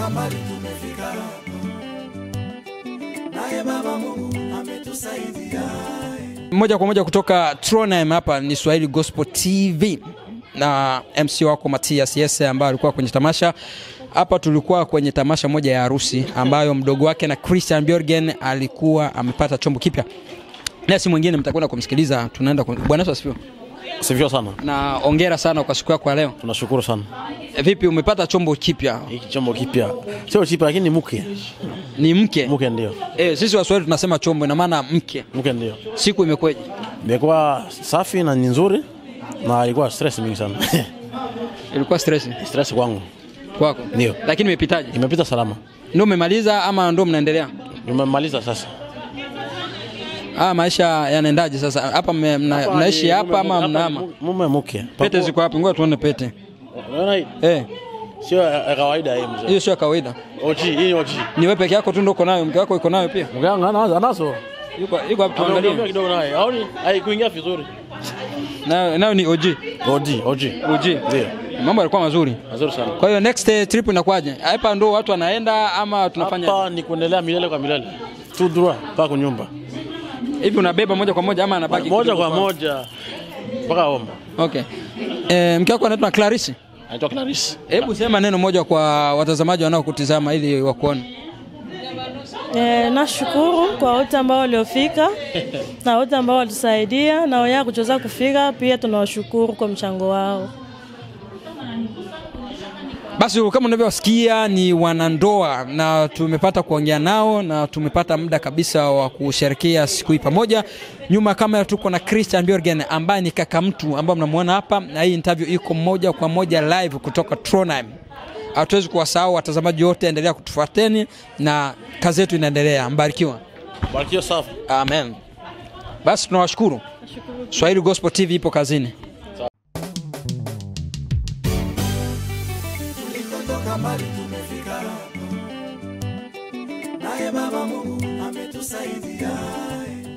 Tumetoka mbali tumefika hapa, naye Baba Mungu ametusaidia. moja kwa moja kutoka Trondheim. Hapa ni Swahili Gospel TV na MC wako Matias Yese ambaye alikuwa kwenye tamasha hapa. Tulikuwa kwenye tamasha moja ya harusi ambayo mdogo wake na Christian Bjorgen alikuwa amepata chombo kipya, na si mwingine mtakwenda kumsikiliza. Tunaenda kum... Bwana Yesu asifiwe, Sivyo sana, na ongera sana kwa siku yako ya leo. tunashukuru sana. E, vipi umepata chombo kipya? Hiki chombo kipya sio chipya, lakini ni mke Ni mke mke, ndio e, sisi Waswahili tunasema chombo, ina maana mke. mke, ndio Siku imekweje? imekuwa safi na ni nzuri, na ilikuwa stress mingi sana Ilikuwa stress stress kwangu, kwako? Ndio. Lakini imepitaje? imepita salama, Ndio umemaliza ama ndio mnaendelea? nimemaliza sasa. Ah, maisha yanaendaje sasa? Hapa mme- mna- mnaishi hapa ama mnahama? Mume mke, Pete ziko wapi? Ngoja tuone pete. unaona hii Eh, sio ya kawaida hii mzee. hiyo sio kawaida. OG, hii ni OG. Ni wewe peke yako tu ndio uko nayo, mke wako iko nayo pia? Mke wangu anazo anazo, Yuko yuko hapo Ameongea tuangalie. kidogo naye, haoni haikuingia vizuri. Nayo nayo ni OG. OG, OG, OG. ndio Mambo yalikuwa mazuri. nzuri sana. Kwa hiyo next eh, trip inakuwaje? Hapa ndio watu wanaenda ama tunafanya Hapa ni kuendelea milele kwa milele, tu droit mpaka kunyumba, hivi unabeba moja kwa moja ama anabaki moja kidogo kwa moja mpaka home. Okay. Eh, mke wako anaitwa Clarisse. Anaitwa Clarice. Hebu sema neno moja kwa watazamaji wanaokutizama ili wakuone. E, nashukuru kwa wote ambao waliofika na wote ambao walitusaidia na wenyewe kuchoweza kufika, pia tunawashukuru kwa mchango wao. Basi kama unavyosikia ni wanandoa na tumepata kuongea nao na tumepata muda kabisa wa kusherekea siku hii pamoja. Nyuma ya kamera tuko na Christian Bjorgen ambaye ni kaka mtu ambaye mnamuona hapa, na hii interview iko moja kwa moja live kutoka Trondheim. Hatuwezi kuwasahau watazamaji wote, endelea kutufuateni na kazi yetu inaendelea. Mbarikiwa, Barikiwa safi. amen. Basi tunawashukuru. Swahili Gospel TV ipo kazini. Tulikotoka mbali tumefika hapa, naye Baba Mungu ametusaidia.